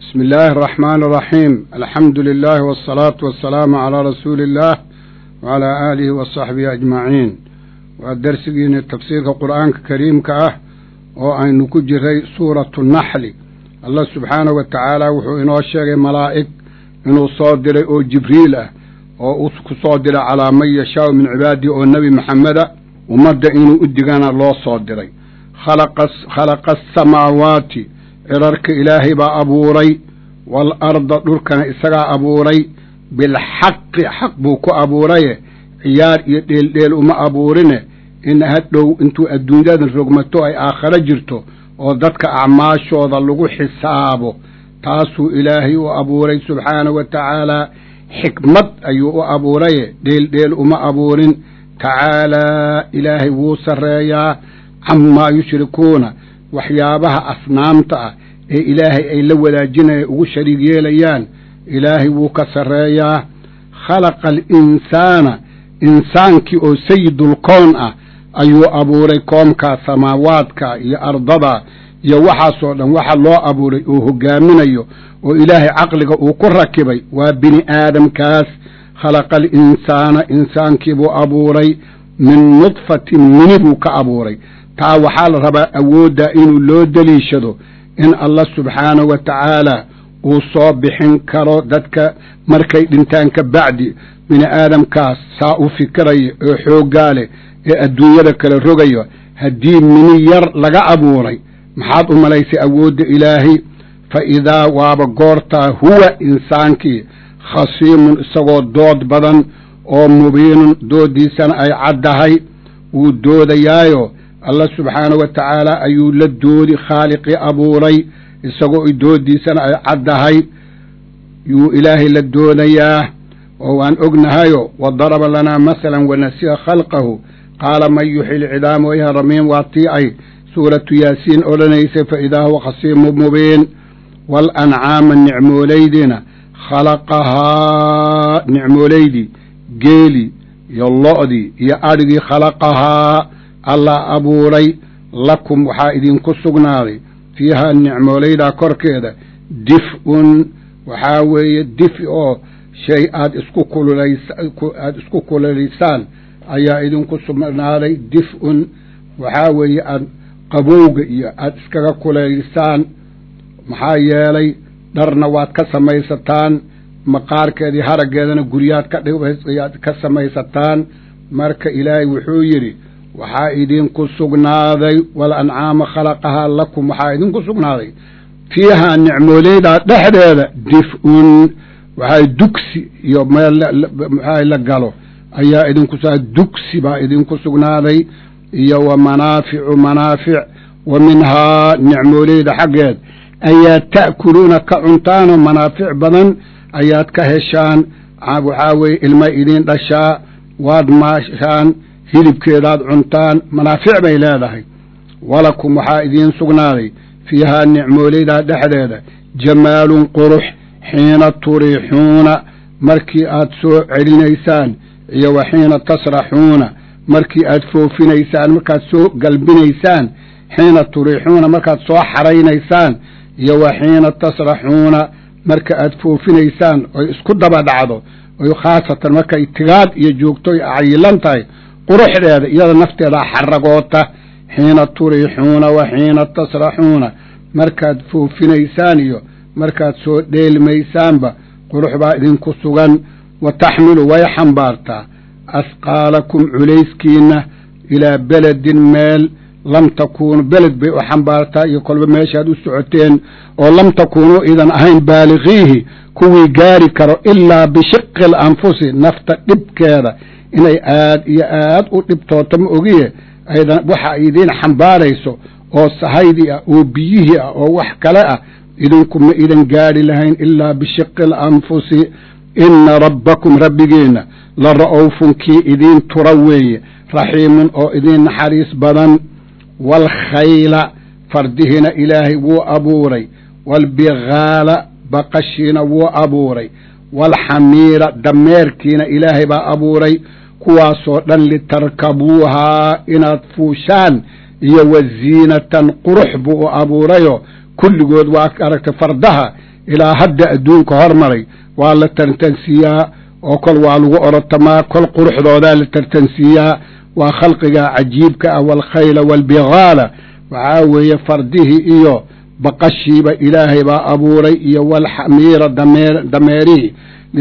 بسم الله الرحمن الرحيم الحمد لله والصلاة والسلام على رسول الله وعلى آله وصحبه أجمعين ودرسجين تفسير القرآن الكريم كأه وأن كجري سورة النحل الله سبحانه وتعالى وحو إنه الشيء ملائك إنه صادر أو جبريل أو صادر على من يشاء من عباده أو النبي محمد ومد إنه أدقنا الله صادري خلق خلق السماوات cirarka ilaahay baa abuuray waalarda dhulkana isagaa abuuray bilxaqi xaq buu ku abuuraye ciyaar iyo dheeldheel uma abuurine in hadhow intuu adduunyadan rogmato ay aakharo jirto oo dadka acmaashooda lagu xisaabo taasuu ilaahay u abuuray subxaanahu wa tacaalaa xikmad ayuu u abuuraye dheeldheel uma abuurin tacaalaa ilaahay wuu sarreeyaa camaa yushrikuuna waxyaabaha asnaamta ah ee ilaahay ay la wadaajinaya ugu shariig yeelayaan ilaahay wuu ka sarreeyaa khalaqa alinsaana insaankii oo sayidulkoon ah ayuu abuuray koomkaa samaawaadka iyo ardada iyo waxaasoo dhan waxa loo abuuray oo hogaaminayo oo ilaahay caqliga uu ku rakibay waa bini aadamkaas khalaqa alinsaana insaankii buu abuuray min nudfatin mini buu ka abuuray taa waxaa la rabaa awooddaa inuu loo deliishado in allah subxaanahu wa tacaala uu soo bixin karo dadka markay dhintaan ka bacdi bini aadamkaas saa u fikiraya oo xooggaa leh ee adduunyada kale rogayo haddii mini yar laga abuuray maxaad u malaysay awoodda ilaahay fa idaa waaba goortaa huwa insaankii khasiimun isagoo dood badan oo mubiinun dooddiisana ay caddahay wuu doodayaayo allah subxaanahu wa tacaala ayuu la doodi khaaliqii abuuray isagoo doodiisana ay caddahay yuu ilaahay la doodayaa oo waan ognahayo wa daraba lanaa masalan wanasiya khalqahu qaala man yuxyi lcidaama wayha ramiim waa tii ay suuratu yaasiin odhanaysay fa idaa huwa khasiimu mubiin waalancaama nicmooleydiina khalaqahaa nicmooleydii geeli iyo lo'dii iyo adhigii khalaqahaa allah abuuray lakum waxaa idinku sugnaaday fiihaa nicmooleydaa korkeeda dif-un waxaa weeye difi oo shay aad isku kululays aada isku kululaysaan ayaa idinku sugnaaday dif-un waxaa weeye aad qabowga iyo aada iskaga kulaysaan maxaa yeelay dharna waad ka samaysataan maqaarkeedii haraggeedana guryaad ka dhiyaad ka samaysataan marka ilaahay wuxuu yidhi waxaa idinku sugnaaday walancaama khalaqahaa lakum waxaa idinku sugnaaday fiihaa nicmooleydaa dhexdeeda dif-un waxaa dugsi iyo meel maxaa la galo ayaa idinku dugsi baa idinku sugnaaday iyo wa manaaficu manaafic wa minhaa nicmooleyda xaggeed ayaad ta'kuluuna ka cuntaanoo manaafic badan ayaad ka heshaan waxaa weeye ilma idiin dhashaa waad maashaan hilibkeedaad cuntaan manaafic bay leedahay walakum waxaa idiin sugnaaday fiihaa nicmooleydaa dhexdeeda jamaalun qurux xiina turiixuuna markii aad soo celinaysaan iyo wa xiina tasraxuuna markii aad foofinaysaan markaad soo galbinaysaan xiina turiixuuna markaad soo xaraynaysaan iyo wa xiina tasraxuuna marka aad foofinaysaan oy isku daba dhacdo oy khaasatan markay tigaad iyo joogto ay cayilan tahay quruxdeeda iyada nafteedaa xaragoota xiina turiixuuna wa xiina tasraxuuna markaad foofinaysaan iyo markaad soo dheelmaysaanba qurux baa idinku sugan wa taxmilu way xambaartaa asqaalakum culayskiinna ilaa beledin meel lam takuunu beled bay u xambaartaa iyo kolba meeshaad u socoteen oo lam takuunuu idan ahayn baaliqiihi kuwii gaari karo ilaa bishiqi alanfusi nafta dhibkeeda inay aad iyo aad u dhibtooto ma ogiye aydan waxa idiin xambaarayso oo sahaydii ah oo biyihii ah oo wax kale ah idinku ma idan gaadhi lahayn ilaa bishiqi alanfusi inna rabbakum rabbigeenna la ra'owfun kii idiin tura weeye raxiimun oo idiin naxariis badan waalkhayla fardihiina ilaahay wuu abuuray waalbigaala baqashiina wuu abuuray waalxamiira dameerkiina ilaahay baa abuuray kuwaasoo dhan litarkabuuhaa inaad fuushaan iyo wa ziinatan qurux buu u abuurayo kulligood waa aragtay fardaha ilaa hadda adduunka hormaray waa la tartansiiyaa oo kol waa lagu orotamaa kol quruxdoodaa la tartansiiyaa waa khalqiga cajiibka ah waalkhayla waalbigaala waxaa weeye fardihii iyo baqashiiba ilaahay baa abuuray iyo walxamiira dameer dameerihii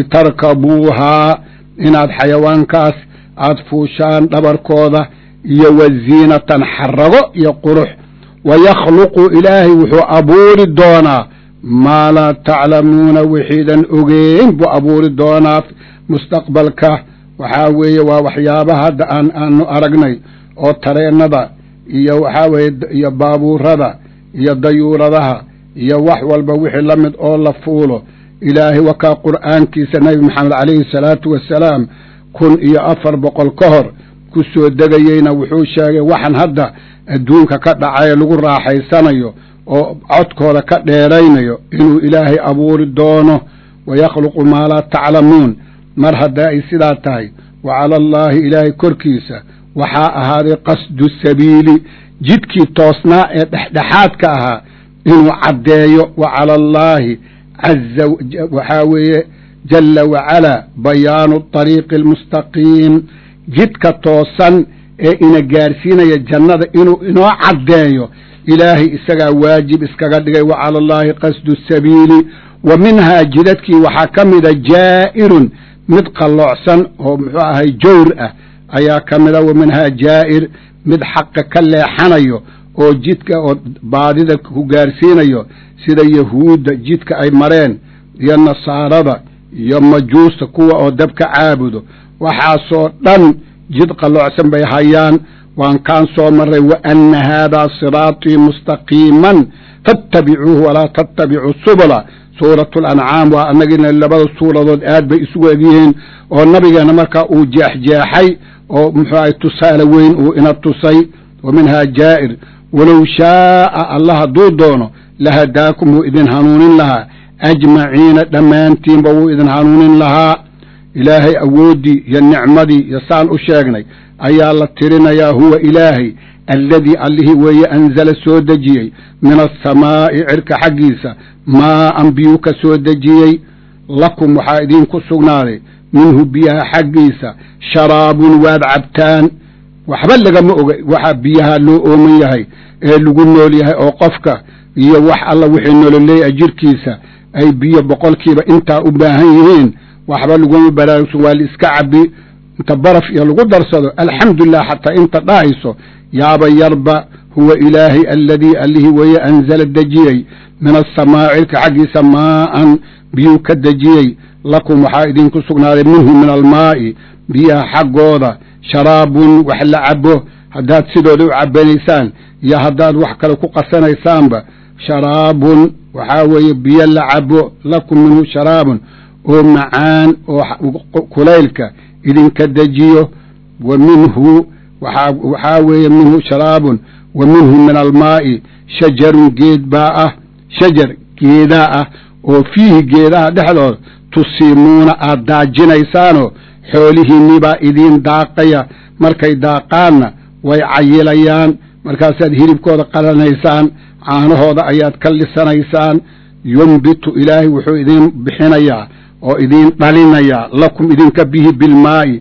litarkabuuhaa inaad xayawaankaas aad fuushaan dhabarkooda iyo waziinatan xarago iyo qurux wayakhluqu ilaahay wuxuu abuuri doonaa maa laa taclamuuna wixiidan ogeyn buu abuuri doonaa mustaqbalka waxaa weeye waa waxyaabaha hadda aan aanu aragnay oo tareennada iyo waxaa weeye iyo baabuurada iyo dayuuradaha iyo wax walba wixii la mid oo la fuulo ilaahay wakaa qur'aankiisa nebi maxamed calayhi salaatu wassalaam kun iyo afar boqol ka hor ku soo degayeyna wuxuu sheegay waxan hadda adduunka ka dhacay lagu raaxaysanayo oo codkooda ka dheeraynayo inuu ilaahay abuuri doono wayakhluqu maa laa taclamuun mar haddaa ay sidaa tahay wa cala allaahi ilaahay korkiisa waxaa ahaaday qasdu sabiili jidkii toosnaa ee dhexdhexaadka ahaa inuu caddeeyo wa cala allaahi caza waxaa weeye jalla wacalaa bayaanu طariiqi almustaqiim jidka toosan ee ina gaarsiinaya jannada inuu inoo caddeeyo ilaahay isagaa waajib iskaga dhigay wa cala allaahi qasdu sabiili wa minhaa jidadkii waxaa ka mida jaa'irun mid qalloocsan oo muxuu ahay jawr ah ayaa ka mida wa minhaa jaa'ir mid xaqa ka leexanayo oo jidka oo baadida ku gaarsiinayo sida yahuudda jidka ay mareen iyo nasaarada iyo majuusta kuwa oo dabka caabudo waxaasoo dhan jid qalloocsan bay hayaan waan kaan soo marray wa anna haadaa siraatii mustaqiiman fattabicuuhu walaa tattabicuu subula suuratu alancaam waa annagina labada suuradood aad bay isugu egyihiin oo nabigeena markaa uu jeexjeexay oo muxuu ahay tusaale weyn uu ina tusay wa minhaa jaa'ir walow shaaa allah hadduu doono lahadaakum wuu idin hanuunin lahaa ajmaciina dhammaantiinba wuu idin hanuunin lahaa ilaahay awooddii iyo nicmadii iyo saan u sheegnay ayaa la tirinayaa huwa ilaahay alladii allihii weeye anzala soo dejiyey min asamaa'i cirka xaggiisa maa'an biyuu ka soo dejiyey lakum waxaa idinku sugnaaday minhu biyaha xaggiisa sharaabun waad cabtaan waxba lagama oga waxaa biyaha loo ooman yahay ee lagu nool yahay oo qofka iyo wax alla wixii nololeeya jirkiisa ay biyo boqolkiiba intaa u baahan yihiin waxba laguma baraarugsan waa la iska cabi inta baraf iyo lagu darsado alxamdulilah xataa inta dhahayso yaaba yarba huwa ilaahay alladii allihii weeye anzala dejiyey min asamaa cirka xaggiisa maa'an biyuu ka dejiyey lakum waxaa idinku sugnaaday minhu min almaa'i biyaha xaggooda sharaabun wax la cabo haddaad sidooda u cabanaysaan iyo haddaad wax kale ku qasanaysaanba sharaabun waxaa weeye biyo la cabo lakum minhu sharaabun oo macaan oo kulaylka idinka dejiyo wa minhu waxaa weeye minhu sharaabun wa minhu min almaa'i shajarun geed baa ah shajar geedaa ah oo fiihi geedaha dhexdooda tusiimuuna aad daajinaysaanoo xoolihiinnii baa idiin daaqaya markay daaqaanna way cayilayaan markaasaad hilibkooda qalanaysaan caanahooda ayaad ka lisanaysaan yumbitu ilaahay wuxuu idiin bixinayaa oo idiin dhalinayaa lakum idinka bihi bilmaa'i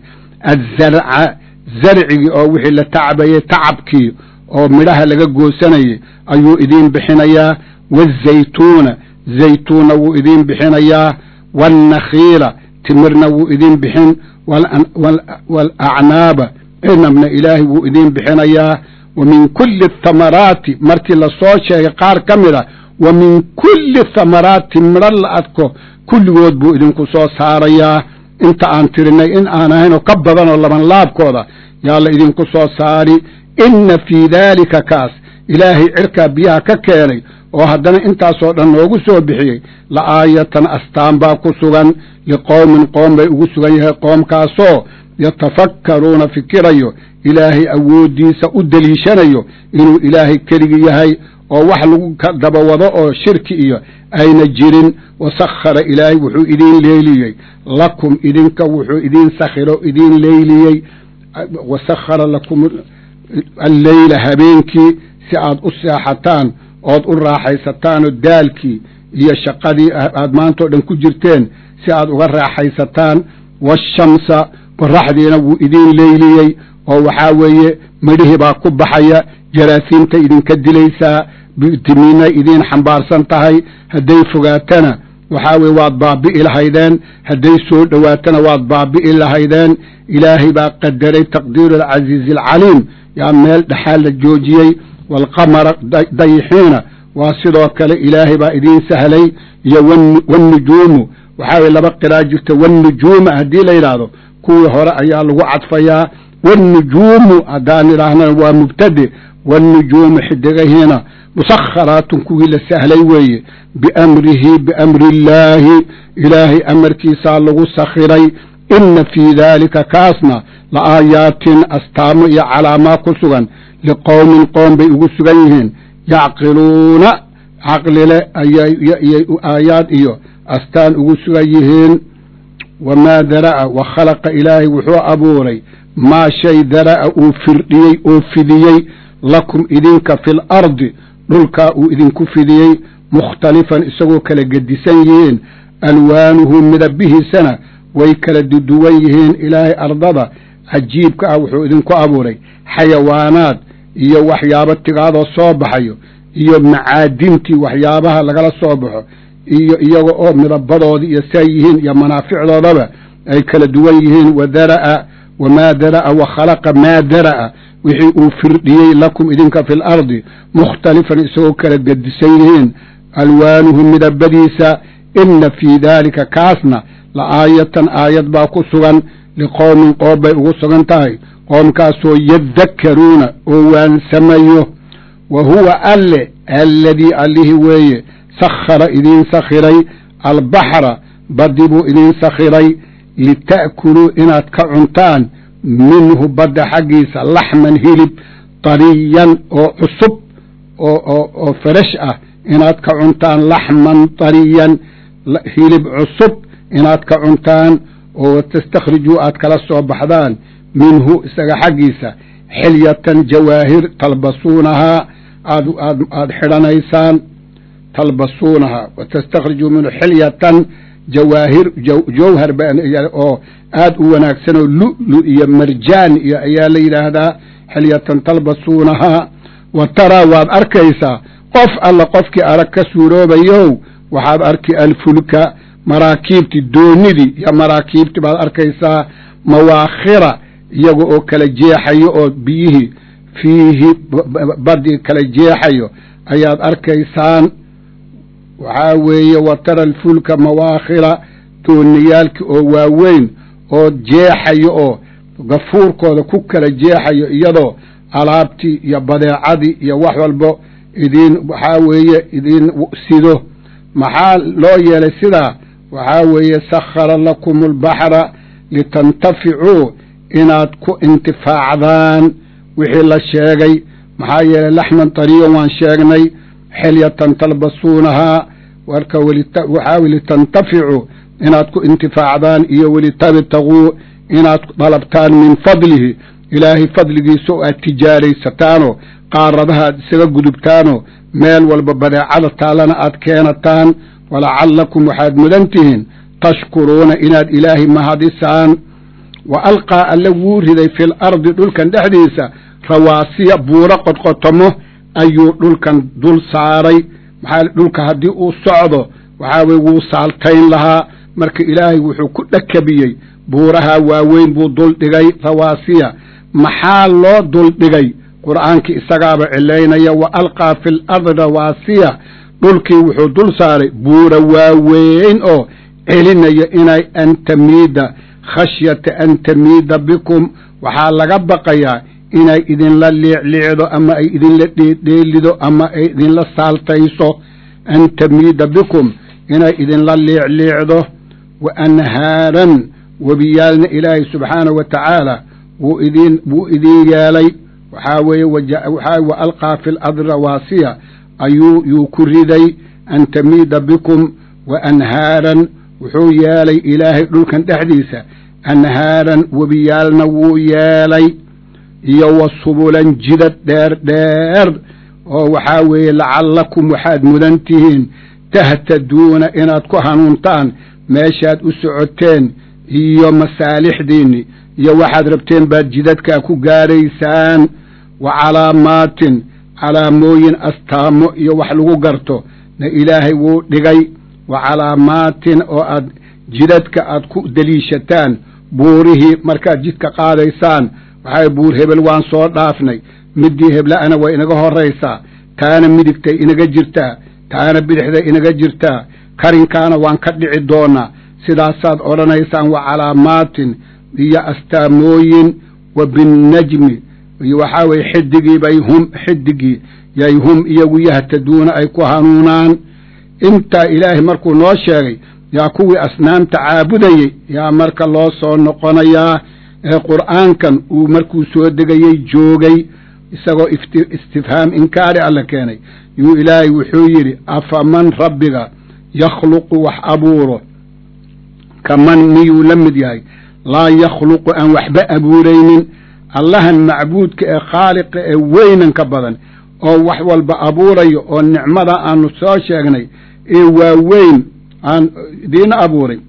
azzarca zarcigii oo wixii la tacbayey tacabkii oo midhaha laga goosanayay ayuu idiin bixinayaa waazaytuuna zaytuunna wuu idiin bixinayaa waalnakhiila timirna wuu idiin bixin waalacnaaba cinabna ilaahay wuu idiin bixinayaa wa min kulli athamaraati markii la soo sheegay qaar ka mid a wa min kulli thamaraati midho la adko kulligood buu idinku soo saarayaa inta aan tirinay in aan ahaynoo ka badanoo labanlaabkooda yaa la idinku soo saari inna fii daalika kaas ilaahay cirkaa biyaha ka keenay oo haddana intaasoo dhan noogu soo bixiyey la aayatan astaan baa ku sugan liqowmin qoom bay ugu sugan yahay qoomkaasoo yatafakkaruuna fikirayo ilaahay awooddiisa u deliishanayo inuu ilaahay keligi yahay oo wax lagu dabawado oo shirki iyo ayna jirin wasakhara ilaahay wuxuu idiin leyliyey lakum idinka wuxuu idiin sakhiro idiin leyliyey wasakhara lakum alleyla habeenkii si aad u seexataan ood u raaxaysataanoo daalkii iyo shaqadii aad maantao dhan ku jirteen si aad uga raaxaysataan waashamsa qoraxdiina wuu idiin leyliyey oo waxaa weeye midhihii baa ku baxaya jaraasiinta idinka dilaysaa bitimiinay idiin xambaarsan tahay hadday fogaatana waxaa weye waad baabi'i lahaydeen hadday soo dhowaatana waad baabi'i lahaydeen ilaahay baa qadaray taqdiiru alcasiizi alcaliim yaa meel dhexaa la joojiyey waalqamara dayixiina waa sidoo kale ilaahay baa idiin sahlay iyo wannujuumu waxaa weye laba qiraa jirta wannujuuma haddii la yidhaahdo kuwii hore ayaa lagu cadfayaa wannujuumu haddaan idhaahnana waa mubtade wannujuumu xidigahiina musakharaatun kuwii la sahlay weeye biamrihi biamri illaahi ilaahay amarkiisaa lagu sakhiray inna fii daalika kaasna la aayaatin astaamo iyo calaamaa ku sugan liqowmin qoom bay ugu sugan yihiin yacqiluuna caqlile ayay aayaad iyo astaan ugu sugan yihiin wamaa dara'a wa khalaqa ilaahay wuxuu abuuray maa shay dara'a uu firdhiyey oo fidiyey lakum idinka fi lardi dhulkaa uu idinku fidiyey mukhtalifan isagoo kala gedisan yihiin alwaanuhu midabihiisana way kala duduwan yihiin ilaahay ardada cajiibka ah wuxuu idinku abuuray xayawaanaad iyo waxyaabo tigaadoo soo baxayo iyo macaadintii waxyaabaha lagala soo baxo iyo iyaga oo midabadoodii iyo say yihiin iyo manaaficdoodaba ay kala duwan yihiin wa dara'a wamaa dara'a wa khalaqa maa dara'a wixii uu firdhiyey lakum idinka fi lardi mukhtalifan isagoo kala gedisan yihiin alwaanuhu midabadiisa inna fii daalika kaasna la aayatan aayad baa ku sugan liqowmin qoob bay ugu sugan tahay qoomkaasoo yadakkaruuna oo waansamayo wa huwa alle alladii allihii weeye sakhara idiin sakhiray albaxra baddi buu idiin sakhiray lita'kuluu inaad ka cuntaan minhu badda xaggiisa laxman hilib tariyan oo cusub oo fresh ah inaad ka cuntaan laxman tariyan hilib cusub inaad ka cuntaan oo tastakhrijuu aad kala soo baxdaan minhu isaga xaggiisa xilyatan jawaahir talbasuunahaa aad aad aad xidhanaysaan talbasuunahaa wa tastakhrijuu minhu xilyatan jawaahir jawhar oo aad u wanaagsan oo lu'lu iyo marjaan iyo ayaa la yidhaahdaa xilyatan talbasuunahaa wa taraa waad arkaysaa qof alla qofkii arag ka suuroobayow waxaad arki alfulka maraakiibti doonidii iyo maraakiibti baad arkaysaa mawaakhira iyaga oo kala jeexayo oo biyihii fiihi badii kala jeexayo ayaad arkaysaan waxaa weeye wa tara alfulka mawaakhira dooniyaalki oo waaweyn oo jeexayo oo gafuurkooda ku kala jeexayo iyadoo alaabtii iyo badeecadii iyo wax walbo idiin waxaa weeye idiin sido maxaa loo yeelay sidaa waxaa weeye sakhara lakum albaxra litantaficuu inaad ku intifaacdaan wixii la sheegay maxaa yeelay laxman tariyan waan sheegnay xilyatan talbasuunahaa warka waxaa litantaficuu inaad ku intifaacdaan iyo welitabtaguu inaad dalabtaan min fadlihi ilaahay fadligiisa oo aad tijaaraysataanoo qaaradaha aad isaga gudubtaanoo meel walba badeecada taallana aad keenataan walacallakum waxaad mudan tihiin tashkuruuna inaad ilaahay mahadisaan wa alqaa alle wuu riday fil ardi dhulkan dhexdiisa rawaasiya buuro qodqotomo ayuu dhulkan dul saaray maxaa dhulka haddii uu socdo waxaa weye wuu saaltayn lahaa marka ilaahay wuxuu ku dhakabiyey buuraha waaweyn buu dul dhigay rawaasiya maxaa loo dul dhigay qur'aankii isagaaba cilaynaya wa alqaa fi lardi rawaasiya dhulkii wuxuu dul saaray buura waaweyn oo celinaya inay an tamiida khashyata an tamiida bikum waxaa laga baqayaa inay idinla liicliicdo ama ay idinla dheedheelido ama ay idinla saaltayso an tamiida bikum inay idinla liicliicdo wa anhaaran webiyaalna ilaahay subxaanahu wa tacaala wuu idin wuu idiin yeelay waxaa weeye waxaa wa alqaa fi lardi rawaasiya ayuu yuu ku riday an tamiida bikum wa anhaaran wuxuu yeelay ilaahay dhulkan dhexdiisa anhaaran webiyaalna wuu yeelay iyo wa subulan jidad dheer dheer oo waxaa weeye lacallakum waxaad mudan tihiin tahtaduuna inaad ku hanuuntaan meeshaad u socoteen iyo masaalixdiinni iyo waxaad rabteen baad jidadkaa ku gaaraysaan wa calaamaatin calaamooyin astaamo iyo wax lagu garto na ilaahay wuu dhigay wa calaamaatin oo aad jidadka aad ku deliishataan buurihii markaad jidka qaadaysaan waxaa buur hebel waan soo dhaafnay middii hebla'ana way inaga horraysaa taana midigtay inaga jirtaa taana bidixday inaga jirtaa karinkaana waan ka dhici doonaa sidaasaad odhanaysaan wa calaamaatin iyo astaamooyin wa binnajmi iyo waxaa weye xidigii bay hum xidigii yay hum iyagu yahtaduuna ay ku hanuunaan intaa ilaahay markuu noo sheegay yaa kuwii asnaamta caabudayey yaa marka loo soo noqonayaa ee qur'aankan uu markuu soo degayey joogay isagoo istifhaam inkaari alla keenay yuu ilaahay wuxuu yidhi afaman rabbiga yakhluqu wax abuuro kaman miyuu la mid yahay laa yakhluqu aan waxba abuuraynin allahan macbuudka ee khaaliqa ee weynanka badan oo wax walba abuurayo oo nicmada aanu soo sheegnay ee waaweyn aan idiina abuuray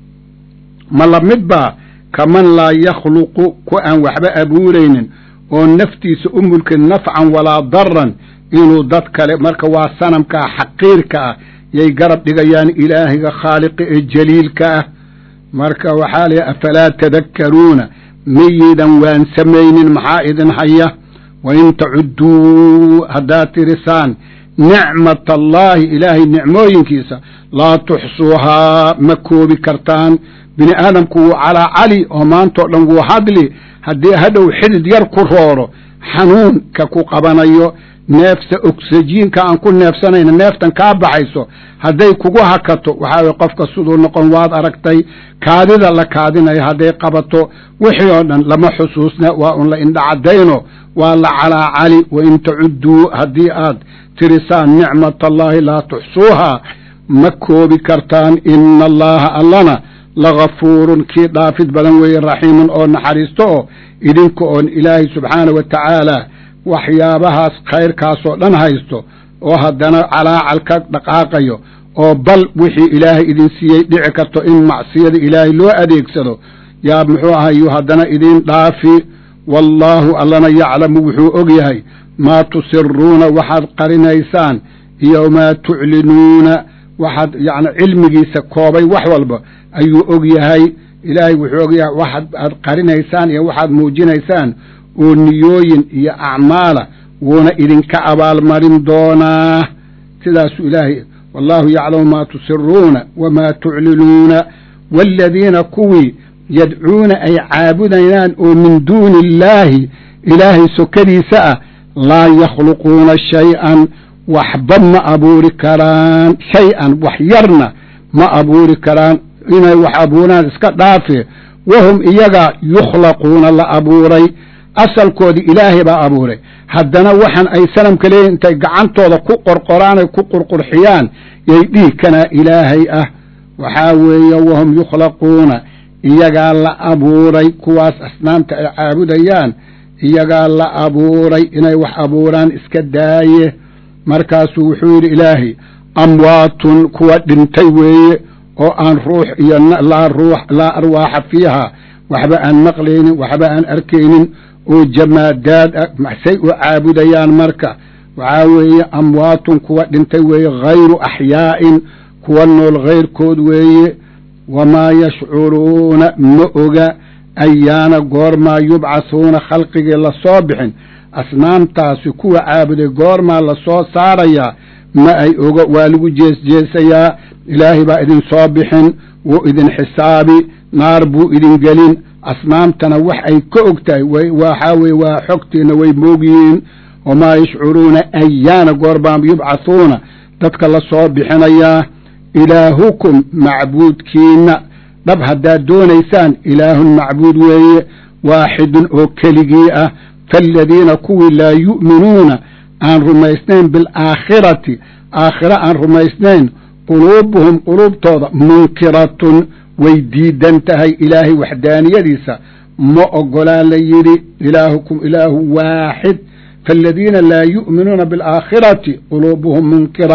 ma la mid baa kaman laa yakhluqu ku aan waxba abuuraynin oo naftiisa u mulkin nafcan walaa daran inuu dad kale marka waa sanamkaa xaqiirka ah yay garab dhigayaan ilaahiga khaaliqa ee jaliilka ah marka waxaa layihi afalaa tadakkaruuna miyidan waan samaynin maxaa idin haya wain tacudduu haddaad tirisaan nicmat allaahi ilaahay nicmooyinkiisa laa tuxsuuhaa ma koobi kartaan bini aadamku wuu calaa cali oo maantao dhan wuu hadli haddii hadhow xidid yar ku rooro xanuunka ku qabanayo neefta ogsajiinka aan ku neefsanayna neeftan kaa baxayso hadday kugu hakato waxaa weye qofka siduu noqon waad aragtay kaadida la kaadinayo hadday qabato wixii oo dhan lama xusuusna waa un la indhacadayno waa la calaacali wain tacudduu haddii aad tirisaan nicmat allaahi laa tuxsuuhaa ma koobi kartaan ina allaha allana lagafuurun kii dhaafid badan weeye raxiimun oo naxariisto oo idinka oon ilaahay subxaana wa tacaala waxyaabahaas khayrkaasoo dhan haysto oo haddana calaacal ka dhaqaaqayo oo bal wixii ilaahay idin siiyey dhici karto in macsiyada ilaahay loo adeegsado yaa muxuu ahayu haddana idiin dhaafi wallaahu allana yaclamu wuxuu og yahay maa tusiruuna waxaad qarinaysaan iyo maa tuclinuuna waxaad yacni cilmigiisa koobay wax walba ayuu og yahay ilaahay wuxuu og yahay waxaad aad qarinaysaan iyo waxaad muujinaysaan oo niyooyin iyo acmaala wuuna idinka abaalmarin doonaa sidaasuu ilaahay wallaahu yaclamu maa tusiruuna wamaa tuclinuuna waaladiina kuwii yadcuuna ay caabudayaan oo min duuni illaahi ilaahay sokadiisa ah laa yakhluquuna shay-an waxba ma abuuri karaan shay-an wax yarna ma abuuri karaan inay wax abuuraan iska dhaafe wahum iyaga yukhlaquuna la abuuray asalkoodii ilaahay baa abuuray haddana waxaan ay sanamka leeyihin intay gacantooda ku qorqoraan ay ku qurqurxiyaan yay dhihi kanaa ilaahay ah waxaa weeye wahum yukhlaquuna iyagaa la abuuray kuwaas asnaamta ay caabudayaan iyagaa la abuuray inay wax abuuraan iska daaye markaasuu wuxuu yidhi ilaahay amwaatun kuwa dhintay weeye oo aan ruux iyo laa ruux laa arwaaxa fiiha waxba aan maqlaynin waxba aan arkaynin oo jamaadaad ah maxsay u caabudayaan marka waxaa weeye amwaatun kuwa dhintay weeye hayru axyaa'in kuwa nool hayrkood weeye wamaa yashcuruuna ma oga ayaana goormaa yubcathuuna khalqigii la soo bixin asnaamtaasi kuwa caabuday goormaa la soo saarayaa ma ay oga waa lagu jeesjeesayaa ilaahay baa idin soo bixin wuu idin xisaabi naar buu idin gelin asnaamtana wax ay ka og tahay waxaa weye waa xogtiina way moogyihiin wamaa yashcuruuna ayaana goorbaan yubcathuuna dadka la soo bixinayaa ilaahukum macbuudkiina dhab haddaad doonaysaan ilaahun macbuud weeye waaxidun oo keligii ah faaladiina kuwii laa yu'minuuna aan rumaysnayn bilaakhirati aakhire aan rumaysnayn quluubuhum quluubtooda munkiratun way diidan tahay ilaahay waxdaaniyadiisa ma ogolaa la yidhi ilaahukum ilaahu waaxid faaladiina laa yu'minuuna bilaakhirati quluubuhum munkira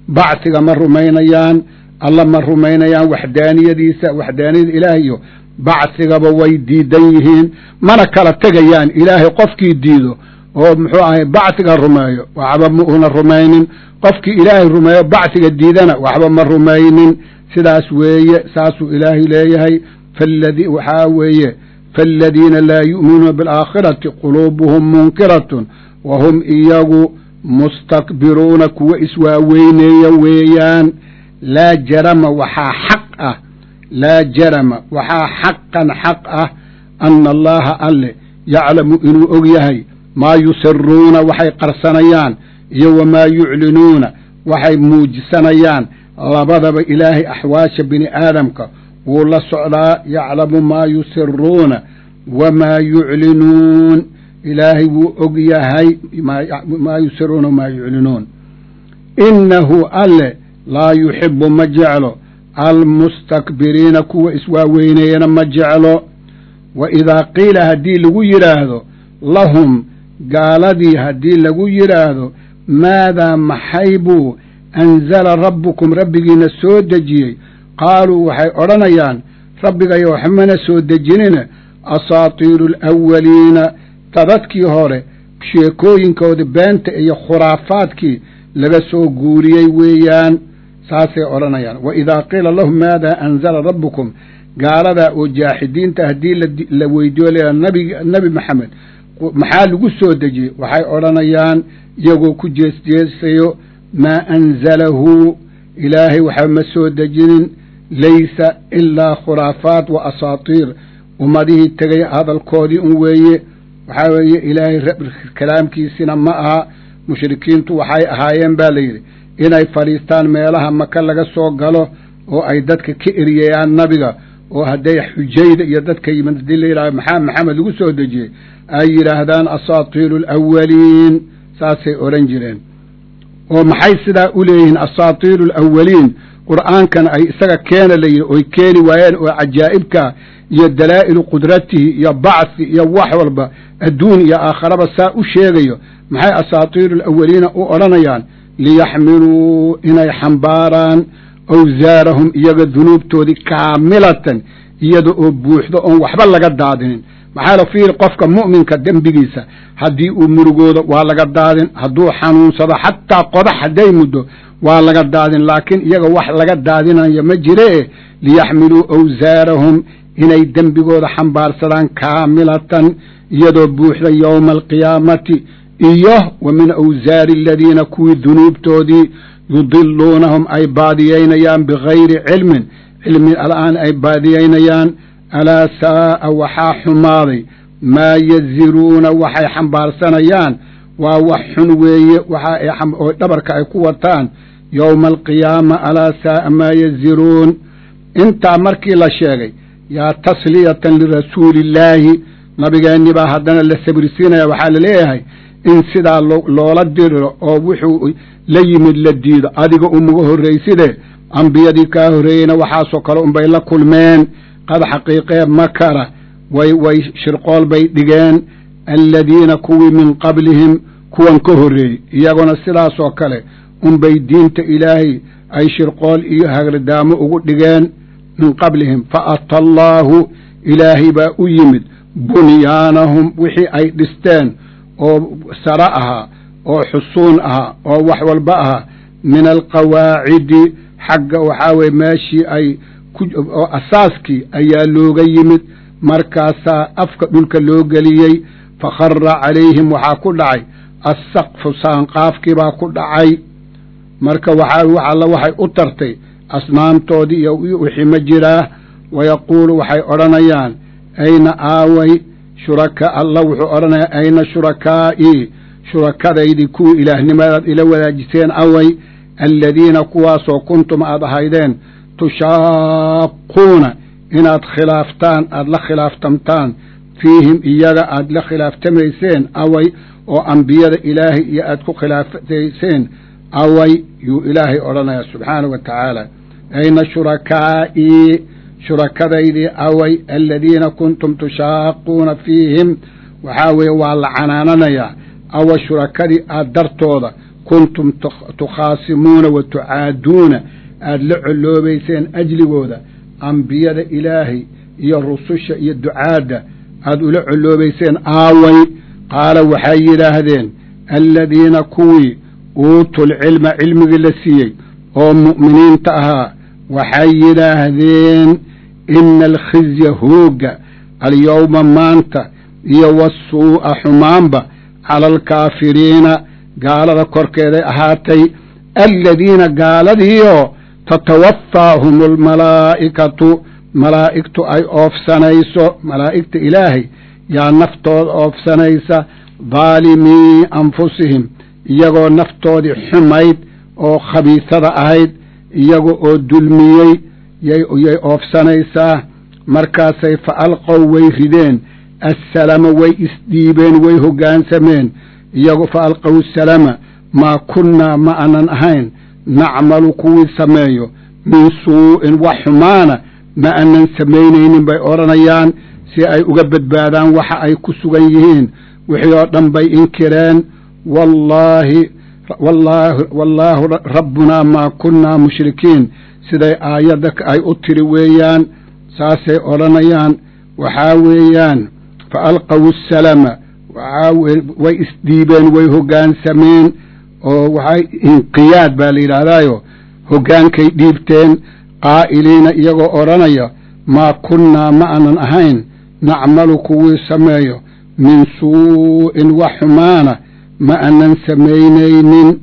bacsiga ma rumaynayaan alla ma rumaynayaan waxdaaniyadiisa waxdaaniyada ilaahiyo bacsigaba way diidan yihiin mana kala tegayaan ilaahay qofkii diido oo muxuu ahay bacsiga rumeeyo waxba ma una rumaynin qofkii ilaahay rumeeyo bacsiga diidana waxba ma rumaynin sidaas weeye saasuu ilaahay leeyahay faladi waxaa weeye faaladiina laa yu'minuuna bialaakhirati quluubuhum munkiratun wa hum iyagu mustakbiruuna kuwa iswaaweyneeya weeyaan laa jarama waxaa xaq ah laa jarama waxaa xaqan xaq ah ana allaha alle yaclamu inuu og yahay maa yusiruuna waxay qarsanayaan iyo wamaa yuclinuuna waxay muujisanayaan labadaba ilaahay axwaasha bini aadamka wuu la socdaa yaclamu maa yusiruuna wamaa yuclinuun ilaahay wuu og yahay maa yusiruuna wamaa yuclinuun innahu alle laa yuxibu ma jeclo almustakbiriina kuwa iswaaweyneeyana ma jeclo wa idaa qiila haddii lagu yidhaahdo lahum gaaladii haddii lagu yidhaahdo maadaa maxay buu anzala rabbukum rabbigiina soo dejiyey qaaluu waxay odhanayaan rabbigayo waxmana soo dejinina asaatiiru alawaliina dadadkii hore sheekooyinkoodii beenta iyo khuraafaadkii laga soo guuriyey weeyaan saasay odhanayaan wa idaa qiila lahum maadaa anzala rabbukum gaaladaa oo jaaxidiinta haddii la weydiiyo leeya nabig nebi maxamed maxaa lagu soo dejiyey waxay odhanayaan iyagoo ku jeesjeesayo maa anzalahu ilaahay waxba ma soo dejinin laysa ilaa khuraafaat wa asaatiir ummadihii tegay hadalkoodii un weeye waxaa weeye ilaahay kalaamkiisina ma aha mushrikiintu waxay ahaayeen baa layidhi inay fadhiistaan meelaha maka laga soo galo oo ay dadka ka eriyayaan nabiga oo hadday xujayda iyo dadka yimid haddii la yidhahdo maxaa maxamed lagu soo dejiyey ay yidhaahdaan asaatiiru alawaliin saasay odhan jireen oo maxay sidaa u leeyihiin asaatiiru alawaliin qur'aankan ay isaga keena la yidhi oy keeni waayeen oo cajaa'ibka iyo dalaa'ilu qudratihi iyo bacthi iyo wax walba adduun iyo aakharaba saa u sheegayo maxay asaatiiru alawaliina u odhanayaan liyaxmiluu inay xambaaraan awsaarahum iyaga dunuubtoodii kaamilatan iyada oo buuxdo oon waxba laga daadinin maxaa la fiiri qofka mu'minka dembigiisa haddii uu murugoodo waa laga daadin hadduu xanuunsado xataa qodax hadday muddo waa laga daadin laakiin iyaga wax laga daadinayo ma jiree liyaxmiluu awsaarahum inay dembigooda xambaarsadaan kaamilatan iyadoo buuxda yowma alqiyaamati iyo wa min awsaari aladiina kuwii dunuubtoodii yudiluunahum ay baadiyaynayaan bigayri cilmin cilmi al'aan ay baadiyaynayaan alaa saa'a waxaa xumaaday maa yaziruuna waxay xambaarsanayaan waa wax xun weeye waxa oo dhabarka ay ku wataan yowma alqiyaama alaa saa'a maa yaziruun intaa markii la sheegay yaa tasliyatan lirasuulillaahi nabigeenni baa haddana la sabrisiinaya waxaa la leeyahay in sidaa loola diriro oo wuxuu la yimid la diido adiga umaga horrayside ambiyadii kaa horreeyeyna waxaasoo kale unbay la kulmeen qad xaqiiqee makara way way shirqool bay dhigeen aladiina kuwii min qablihim kuwan ka horreeyey iyaguna sidaasoo kale unbay diinta ilaahay ay shirqool iyo hagrdaamo ugu dhigeen min qablihim fa ata allaahu ilaahay baa u yimid bunyaanahum wixii ay dhisteen oo sare ahaa oo xusuun ahaa oo wax walba ahaa min alqawaacidi xagga waxaa weye meeshii ay oo asaaskii ayaa looga yimid markaasaa afka dhulka loo geliyey fakhara calayhim waxaa ku dhacay assaqfu saanqaafkii baa ku dhacay marka waxaa wax alla waxay u tartay asnaamtoodii iyo wixii ma jiraa wayaquulu waxay odhanayaan ayna aaway shuraka alla wuxuu odhanayaa ayna shurakaa'ii shurakadaydii kuwii ilaahnimadaad ila wadaajiseen away aladiina kuwaasoo kuntum aad ahaydeen tushaaquuna inaad khilaaftaan aada la khilaaftamtaan fiihim iyaga aad la khilaaftamayseen away oo ambiyada ilaahay iyo aad ku khilaafayseen away yuu ilaahay odhanayaa subxaana wa tacaala ayna shurakaa'ii shurakadaydii away aladiina kuntum tushaaquuna fiihim waxaa weeye waa la canaananayaa awa shurakadii aad dartooda kuntum tukhaasimuuna wa tucaaduuna aada la colloobayseen ajligooda ambiyada ilaahay iyo rususha iyo ducaadda aada ula colloobayseen aaway qaala waxay yidhaahdeen aladiina kuwii uutul cilma cilmigii la siiyey oo mu'miniinta ahaa waxay yidhaahdeen ina alkhizya hoogga alyowma maanta iyo wasuu'a xumaanba cala alkaafiriina gaalada korkeeday ahaatay aladiina gaaladiioo tatawaffaahum almalaa'ikatu malaa'igtu ay oofsanayso malaa'igta ilaahay yaa naftooda oofsanaysa daalimii anfusihim iyagoo naftoodii xumayd oo khabiisada ahayd iyaga oo dulmiyey yay oofsanaysaa markaasay fa alqow way rideen assalama way isdhiibeen way hoggaansameen iyagu fa alqow salama maa kunnaa ma anan ahayn nacmalu kuwii sameeyo min suu'in wax xumaana ma anan samaynaynin bay odhanayaan si ay uga badbaadaan waxa ay ku sugan yihiin wixii oo dhan bay inkireen wallaahi wallaahu rabbunaa maa kunnaa mushrikiin siday aayadda ay u tiri weeyaan saasay odhanayaan waxaa weeyaan fa alqaw asalama way isdhiibeen way hoggaansameen oo waxay inqiyaad baa la yidhaahdaayo hoggaankay dhiibteen qaa'iliina iyagoo odhanaya maa kunnaa ma anan ahayn nacmalu kuwii sameeyo min suu'in wax xumaana ma anan samaynaynin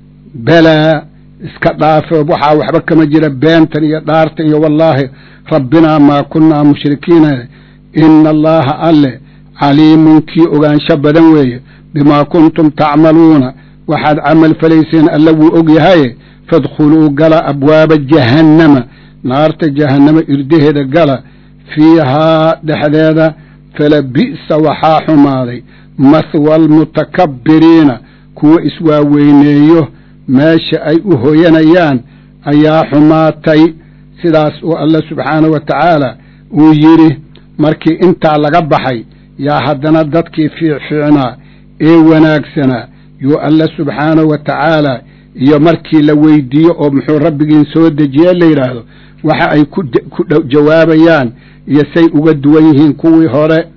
balaa iska dhaafe waxaa waxba kama jira beentan iyo dhaartan iyo wallaahi rabbinaa maa kunnaa mushrikiina ina allaaha alle caliimun kii ogaansho badan weeye bimaa kuntum tacmaluuna waxaad camal falayseen alla wuu og yahaye fadkhuluu gala abwaaba jahannama naarta jahannama irdaheeda gala fiihaa dhexdeeda fala bi'sa waxaa xumaaday mahwa almutakabbiriina kuwa iswaaweyneeyo meesha ay u hoyanayaan ayaa xumaatay sidaas uu alla subxaanahu wa tacaala uu yidhi markii intaa laga baxay yaa haddana dadkii fiicfiicnaa ee wanaagsanaa yuu alla subxaanahu wa tacaala iyo markii la weydiiyo oo muxuu rabbigiin soo dejiye la yidhaahdo waxa ay ku jawaabayaan iyo say uga duwan yihiin kuwii hore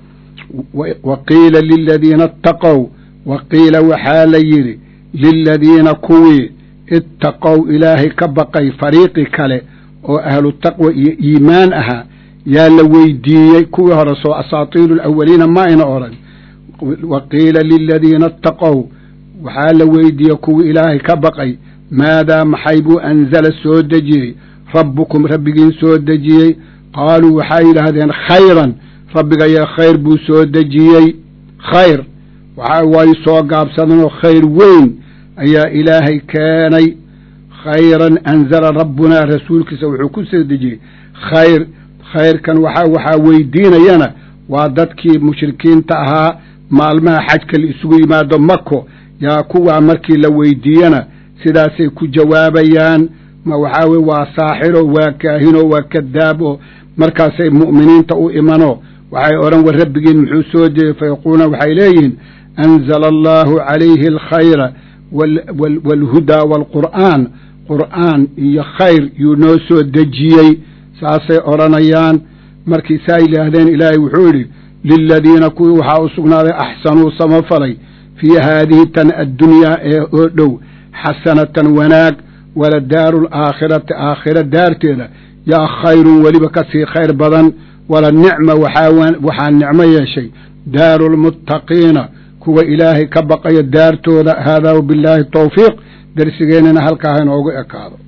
wa qiila liladiina ittaqow wa qiila waxaa la yidhi liladiina kuwii ittaqow ilaahay ka baqay fariiqi kale oo ahlu taqwa iyo iimaan ahaa yaa la weydiiyey kuwii hore soo asaatiiru alawaliina ma ayna odhan wa qiila liladiina ittaqow waxaa la weydiiyey kuwii ilaahay ka baqay maadaa maxay buu anzala soo dejiyey rabbukum rabbigiin soo dejiyey qaaluu waxay yidhaahdeen khayran rabbigaya khayr buu soo dejiyey khayr waxa way soo gaabsadeenoo khayr weyn ayaa ilaahay keenay khayran anzala rabbunaa rasuulkiisa wuxuu ku soo dejiyey khayr khayrkan waxa waxaa weydiinayana waa dadkii mushrikiinta ahaa maalmaha xajka la isugu yimaado mako yaa kuwaa markii la weydiiyana sidaasay ku jawaabayaan ma waxaa weye waa saaxiro waa kaahino waa kadaab oo markaasay mu'miniinta u imano waxay odhan war rabbigiin muxuu soo dejiyey fayaquuluuna waxay leeyihiin anzala allaahu calayhi alkhayra waalhudaa waalqur'aan qur'aan iyo khayr yuu noo soo dejiyey saasay odhanayaan markii saa yidhaahdeen ilaahay wuxuu yidhi liladiina kuwii waxaa u sugnaaday axsanuu samafalay fii haadihi tan addunyaa ee oo dhow xasanatan wanaag wala daaru alaakhirati aakhira daarteeda yaa khayrun weliba ka sii khayr badan wala nicma waxaa nicmo yeeshay daaru lmuttaqiina kuwa ilaahay ka baqaya daartooda haadaa wabillaahi tawfiiq darsigeennana halkaa ha inoogu ekaado